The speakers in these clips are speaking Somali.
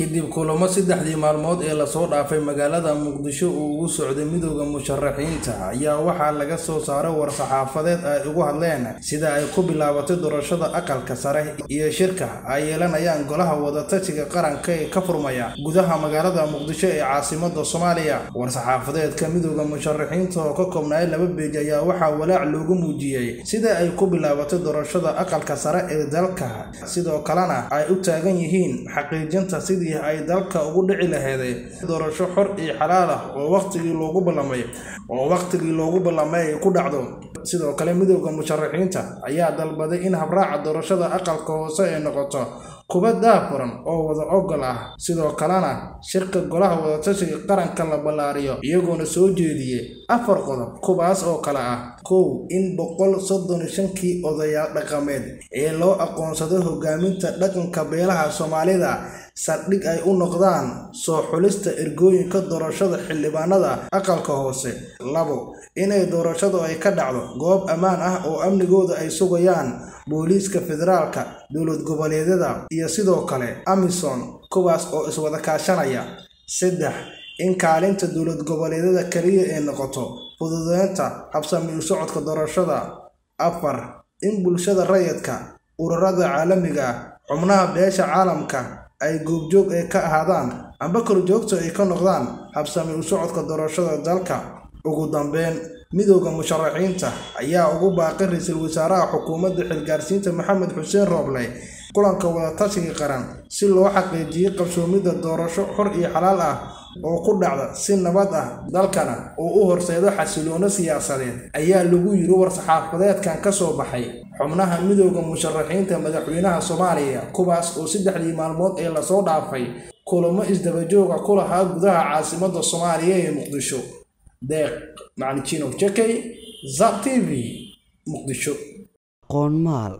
kadib kulamo saddexdii maalmood ee lasoo dhaafay magaalada muqdisho uu ugu socday midooda musharaxiinta ayaa waxaa laga soo saaray war-saxaafadeed ay ugu hadleen sida ay ku bilaabatay doorashada aqalka sare iyo shirka ay yeelanayaan golaha wadatashiga qaranka ee ka furmaya gudaha magaalada muqdisho ee caasimada soomaaliya war-saxaafadeedka midooda musharaxiinta oo ka koobnaay laba beej ayaa waxaa walaac loogu muujiyey sida ay ku bilaabatay doorashada aqalka sare ee dalka sidoo kalena ay u taagan yihiin xaqiijinta sidii ay dalka ugu dhici laheeday doorasho xor iyo xalaal ah oo waqtigii loogu ballamay oo waqtigii loogu ballamay ay ku dhacdo sidoo kale midooda musharaxiinta ayaa dalbaday in habraaca doorashada aqalka hoose ay noqoto kuba daafuran oo wada ogol ah sidoo kalena shirka golaha wadatashiga qaranka la ballaariyo iyagoona soo jeediyey afar qodob kuwaas oo kale ah kow in boqol soddon iyo shankii odayaal dhaqameed ee loo aqoonsaday hogaaminta dhaqanka beelaha soomaalida saldhig ay u noqdaan soo xulista ergooyinka doorashada xildhibaanada aqalka hoose labo inay doorashadu ay ka dhacdo goob ammaan ah oo amnigooda ay sugayaan booliiska federaalka dowlad goboleedyada iyo sidoo kale amisom kuwaas oo iswada kaashanaya saddex in kaalinta dowlad goboleedyada kaliya ay noqoto fududeynta habsami u socodka doorashada afar in bulshada rayidka ururada caalamiga ah xubnaha beesha caalamka ay goobjoog ay ka ahaadaan amba korjoogta ay ka noqdaan habsami u socodka doorashada dalka ugu dambeyn midooda musharaxiinta ayaa ugu baaqay ra-iisul wasaaraha xukuumadda xilgaarsiinta maxamed xuseen rooble kulanka wadatashiga qaran si loo xaqiijiyey qabsoomidda doorasho xor iyo xalaal ah oo ku dhacda si nabad ah dalkana uu u horseedo xasiloono siyaasadeed ayaa lagu yiri war-saxaafadeedkan ka soo baxay xubnaha midooda musharaxiinta madaxweynaha soomaaliya kuwaas oo saddexdii maalmood ee lasoo dhaafay kulamo isdabajooga ku lahaa gudaha caasimada soomaaliya ee muqdisho deeq macalin jakey zab t v muqdisho qoonmaal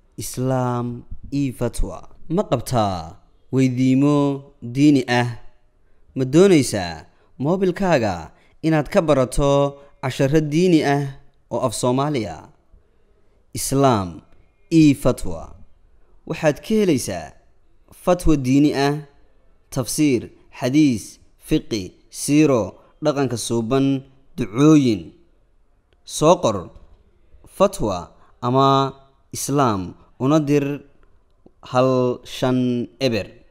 islaam io fatwa ma qabtaa weydiimo diini ah ma doonaysaa moobilkaaga inaad ka barato casharo diini ah oo af soomaaliya islaam io fatwa waxaad ka helaysaa fatwa diini ah tafsiir xadiis fiqi siiro dhaqanka suuban ducooyin soo qor fatwa ama islaam una dir hal shan eber